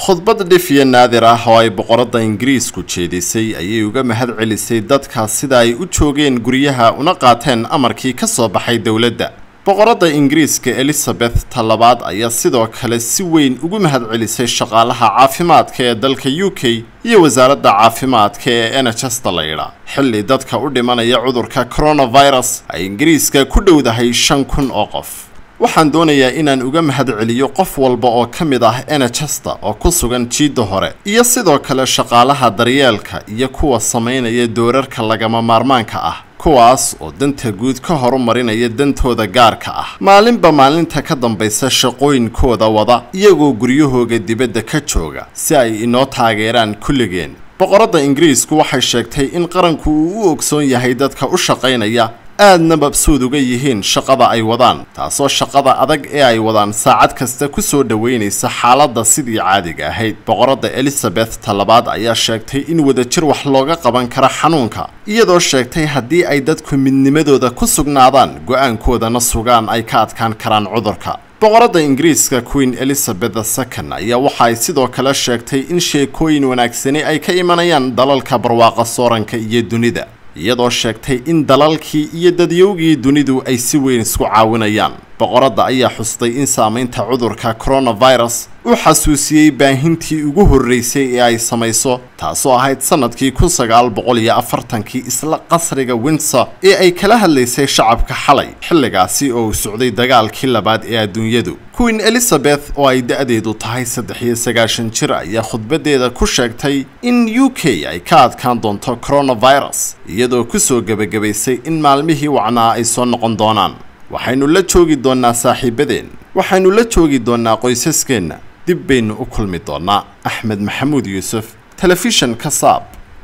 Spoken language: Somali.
khudbad dhifiya naadir ah oo ay boqoradda ingiriisku jeedisay ayay uga mahad celisay dadka sida ay u joogeen guryaha una qaateen amarkii ka soo baxay dowladda boqoradda ingiriiska elizabeth talabaad ayaa sidoo kale si weyn ugu mahad celisay shaqaalaha caafimaadka ee dalka u k iyo wasaaradda caafimaadka ee nhsta la yidhaa xilli dadka u dhimanaya cudurka coronavirus ay ingiriiska ku dhowdahay shan kun oo qof waxaan doonayaa inaan uga mahad celiyo qof walba oo ka mid ah nhsta oo ku sugan jiidda hore iyo sidoo kale shaqaalaha daryeelka iyo kuwa samaynaya doorarka lagama maarmaanka ah kuwaas oo danta guud ka horumarinaya dantooda gaarka ah maalinba maalinta ka dambaysa shaqooyinkooda wada iyagoo guryahooga dibadda ka jooga si ay inoo taageeraan kulligeen boqoradda ingiriisku waxay sheegtay in qaranku uu u ogsoon yahay dadka u shaqaynaya aadna mabsuud uga yihiin shaqada ay wadaan taasoo shaqada adag ee ay wadaan saacad kasta ku soo dhoweynaysa xaaladda sidii caadiga ahayd boqoradda elizabeth talabaad ayaa sheegtay in wadajir wax looga qaban kara xanuunka iyadoo sheegtay haddii ay dadku midnimadooda ku sugnaadaan go-aankoodana sugaan ay ka adkaan karaan cudurka boqoradda ingiriiska queen elizabeth second ayaa waxa ay sidoo kale sheegtay in sheekooyin wanaagsani ay ka imanayaan dalalka barwaaqa sooranka iyo dunida iyadoo sheegtay in dalalkii iyo dadyowgii dunidu ay si weyn isku caawinayaan boqoradda ayaa xustay in saamaynta cudurka coronavirus u xasuusiyey baahintii ugu horreysay ee ay samayso taasoo ahayd sannadkii kun sagaal boqol iyo afartankii isla qasriga windsor ee ay kala hadlaysay shacabka xalay xilligaasi oo uu socday dagaalkii labaad ee adduunyadu queen elizabeth oo ay da-deedu tahay saddex iyo sagaashan jir ayaa khudbadeeda ku sheegtay in u k ay ka adkaan doonto coronavirus iyadoo kusoo gebagabaysay in maalmihii wacnaa ay soo noqon doonaan waxaynu la joogi doonnaa saaxiibadeen waxaynu la joogi doonnaa qoysaskeenna dib baynu u kulmi doonnaa axmed maxamuud yuusuf telefishan ka saab